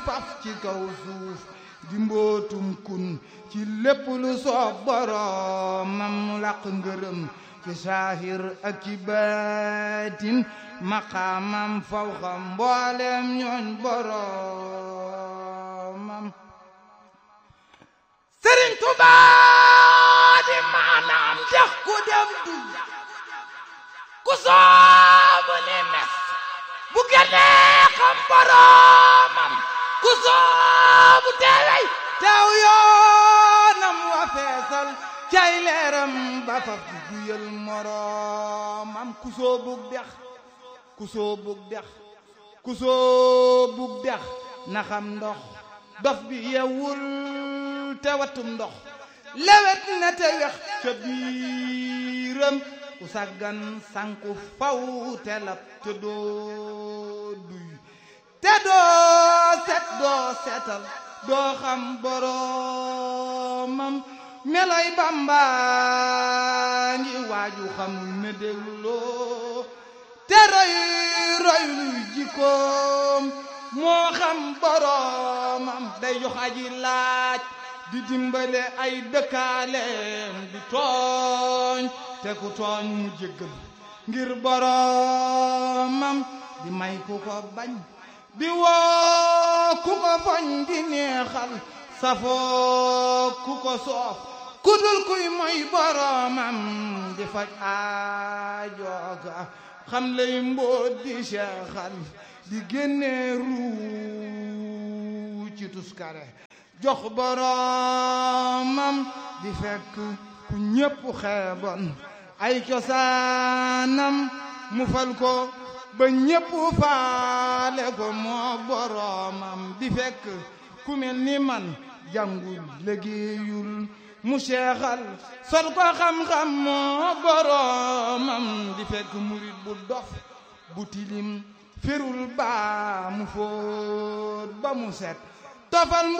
faf ci kaw suuf di mbootum kun ci lépp lu soob boroomam mu làq ngërëm ci saahir ak ci baatin maqaamam fawxa mboolem ñooñ boroomam Sëriñ Tuubaa di maanaam dex ku dem du ku soobu ni mes bu génnee xam boroomam ku soobu teewey teew yoonam wa feesal cay leeram ba faf di duyal moroomam ku soobug dex ku soobug dex ku soobug dex na xam ndox dof bi yewul te watum ndox lewet na te wex ca biiram ku saggan sanku faw te lab te doo duy te doo set doo setal doo xam boroomam meloy Bamba ngi waaju xam ne dégloo te roy roy luy jikkoom moo xam boroomam day jox aji laaj di dimbale ay dëkkaaleem di tooñ te ku tooñ mu jéggal ngir boroomam di may ku ko bañ di woo ku ko foñ di neexal safoo ku ko soof ku dul kuy moy boroomam di faj aajooga xam lay mbóot di seexal di génne ruu ci tuskare jox boroomam di fekk ku ñépp xeebon ay cosaanam mu fal ko ba ñépp faale ko moo boroomam di fekk ku mel ni man jàngul liggéeyul mu seexal sol ko xam-xam moo boroomam di fekk murit bu dof bu tilim ferul baa mu fóot ba mu set tofal